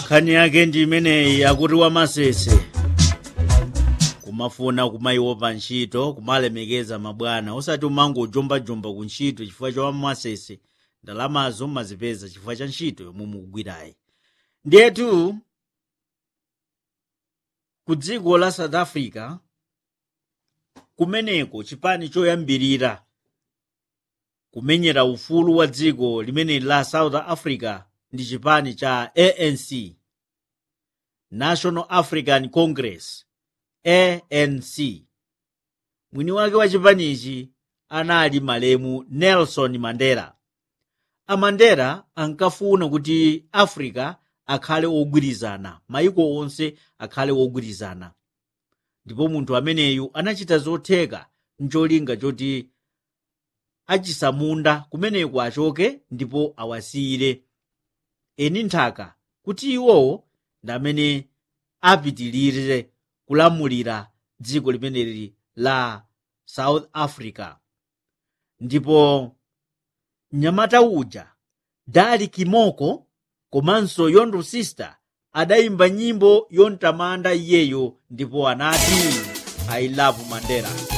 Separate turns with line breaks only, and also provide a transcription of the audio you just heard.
nkhani yake ndi imeneyi akuti wamasese kumafuna kumaiopa ntchito kumalemekeza mabwana osati umangojombajomba ku ntchito chifukwa cha wamasese ndalamazo mmazipeza chifukwa cha ntchito yomwe mukugwirayi ndiyetu ku dziko la south africa kumeneko chipani choyambirira kumenyera ufulu wa dziko limeneli la south africa ndi chipani cha anc national african congress anc mwini wake wa chipanichi anali malemu nelson mandela amandela ankafuna kuti africa akhale ogwirizana mayiko onse akhale ogwirizana ndipo munthu ameneyu anachita zotheka ncholinga choti achisamunda kumeneko achoke ndipo awasiyire eni nthaka kuti iwowo ndi amene apitilire kulamulira dziko limeneli la south africa ndipo mnyamata uja dali kimoko komanso yondo sister adayimba nyimbo yomtamanda iyeyo ndipo anati i love mandela